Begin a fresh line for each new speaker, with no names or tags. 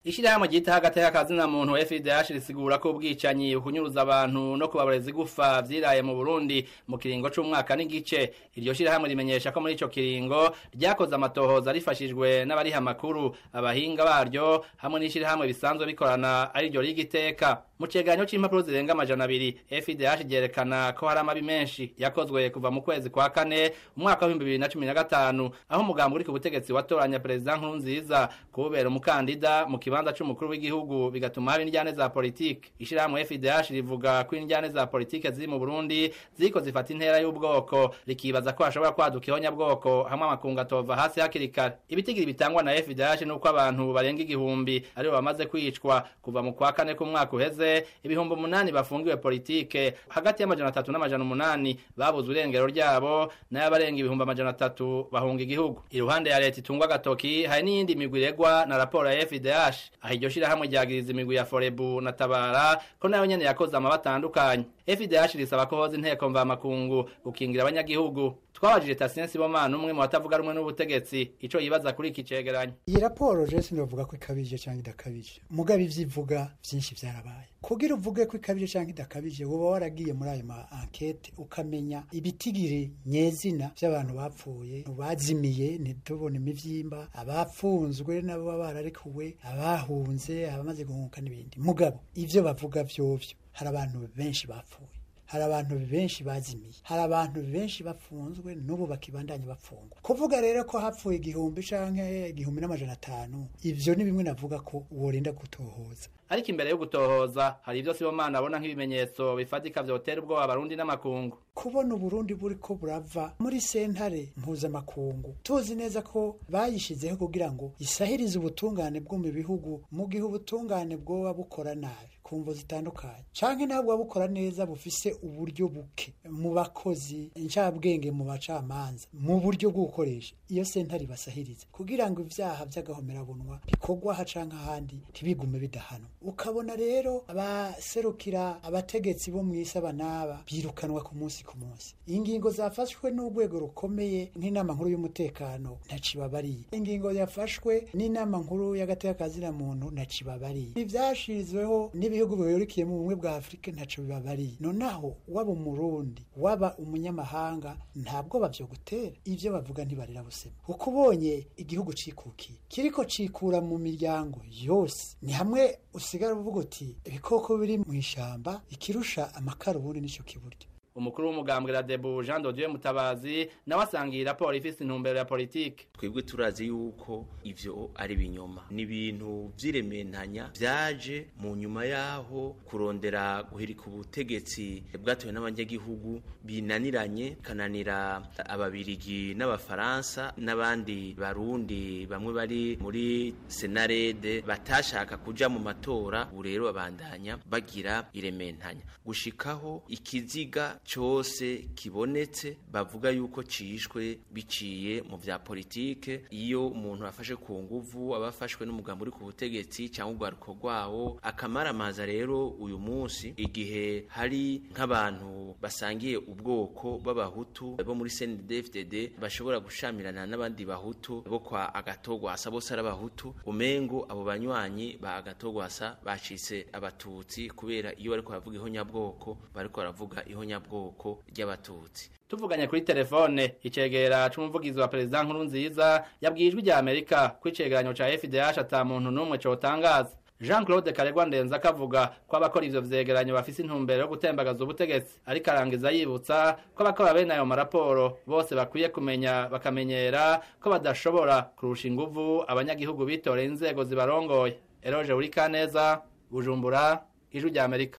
Ishirahamwe ryita hagati y'akazina muntu FIDH risigura ko ubwicanyi bukunyuruza abantu no kubaboreza igufa vyiraye mu Burundi mu kiringo c'umwaka n'igice iryo shirahamwe rimenyesha ko muri ico kiringo ryakoze amatohoza rifashijwe n'abariha amakuru abahinga baryo hamwe n'ishirahamwe bisanzwe bikorana ari ryo rigiteka mu cegeranyo c'impapuro zirenga amajana abiri FIDH ryerekana ko hari amabi menshi yakozwe kuva mu kwezi kwa kane umwaka w'ibihumbi bibiri na cumi na gatanu aho umugambi uri ku butegetsi watoranya perezida Nkurunziza kubera umukandida mu kibanza c'umukuru w'igihugu bigatuma haba indyane za politike ishirahamwe FIDH rivuga ko indyane za politike ziri mu Burundi ziko zifata intera y'ubwoko rikibaza ko hashobora kwaduka ihonyabwoko hamwe amakungu atova hasi hakiri kare ibitigiri bitangwa na FIDH nuko abantu barenga igihumbi aribo bamaze kwicwa kuva mu kwa kane k'umwaka uheze ibihumbi umunani bafungiwe politike hagati y'amajana atatu n'amajana umunani babuze irengero ryabo n'abarenga ibihumbi amajana atatu bahunga igihugu iruhande ya leta itungwa agatoki hari n'iyindi migwi iregwa na raporo ya FIDH aho iryo shirahamwe ryagiriza imigwi ya Forebu na Tabara ko nayo nyene yakoze amaba atandukanye FIDH risaba ko hoza inteko mvamakungu gukingira abanyagihugu twabajije Tatien Sibomana umwe mu batavuga rumwe n'ubutegetsi ico yibaza kuri iki cegeranyo
iyi raporo je sinovuga ko ikabije cyangwa idakabije mugabe ivyivuga vyinshi vyarabaye kugira uvuge ko ikabije cyangwa idakabije woba waragiye muri ayo ma enquete ukamenya ibitigiri nyezina vy'abantu bapfuye bazimiye ntitubone imivyimba abafunzwe nabo bararekuwe abahunze abamaze guhunga n'ibindi mugabo ivyo bavuga vyovyo hari abantu benshi bapfuye hari abantu benshi bazimiye hari abantu benshi bafunzwe n'ubu bakibandanya bapfungwa kuvuga rero ko hapfuye igihumbi canke igihumbi n'amajana atanu ivyo ni bimwe navuga ko worinda gutohoza
ariko imbere yo gutohoza hari ivyo Sibomana abona nk'ibimenyetso bifatika vyotera ubwoba abarundi n'amakungu
kubona uburundi buriko burava muri sentare mpuzamakungu tuzi neza ko bayishizeho kugira ngo isahirize ubutungane bwo mu bihugu mu gihe ubutungane bwoba bukora nabi ku mvo zitandukanye canke ntabwo bukora neza bufise uburyo buke mu bakozi incabwenge mu bacamanza mu buryo bwo gukoresha iyo sentare basahirize kugira ngo ivyaha vy'agahomerabunwa bikorwa aha canke ahandi ntibigume bidahanwa ukabona rero abaserukira abategetsi bo mw'isi aba n'aba birukanwa ku munsi ku munsi ingingo zafashwe n'urwego rukomeye nk'inama nkuru y'umutekano ntacibabariye ingingo yafashwe n'inama nkuru y'agatekazina muntu ntacibabariye ivyashizweho n'ibihugu bihurikiye mu bumwe bwa afurika ntaco bibabariye nonaho waba umurundi waba umunyamahanga ntabwo bavyo gutera ivyo bavuga ntibarira busema kuko ubonye igihugu cikukiye kiriko cikura mu miryango yose ni hamwe usigara uvuga uti ibikoko biri mu ishamba ikirusha amakara ubundi nico kiburyo
umukuru w'umugambwe Radebu Jean Dodieu Mutabazi nawe asanga iyi raporo ifise intumbero ya politike
twebwe turazi yuko ivyo ari binyoma ni ibintu vy'irementanya vyaje mu nyuma yaho kurondera guhirika ubutegetsi bwatowe n'abanyagihugu binaniranye kananira ababirigi n'abafaransa n'abandi barundi bamwe bari muri senarede batashaka kuja mu matora ubu rero babandanya bagira irementanya gushikaho ikiziga cyose kibonetse bavuga yuko cishwe biciye mu vya politike iyo umuntu afashe ku nguvu abafashwe n'umugambo uri ku butegetsi cyangwa urwaruko rwawo akamaramaza rero uyu munsi igihe hari nk'abantu basangiye ubwoko b'abahutu bo muri CNDD-FDD bashobora gushamirana n'abandi bahutu bo kwa agatogwasa bose ari abahutu umengo abo banywanyi ba agatogwasa bacitse abatutsi kubera iyo bariko baravuga ihonyabwoko bariko baravuga ihonyabwoko ry'abatutsi
tuvuganye kuri telefone icegera c'umuvugizi wa perezida nkuru nziza yabwiye ijwi rya amerika ko icegeranyo ca fdh ata muntu n'umwe cotangaza jean claude karegwa ndenza akavuga ko abakora ivyo vyegeranyo bafise intumbero yo gutembagaza ubutegetsi ariko arangiza yibutsa ko abakora bene ayo maraporo bose bakwiye kumenya bakamenyera ko badashobora kurusha inguvu abanyagihugu bitoreye inzego zibarongoye eroje uri kaneza bujumbura ijwi rya amerika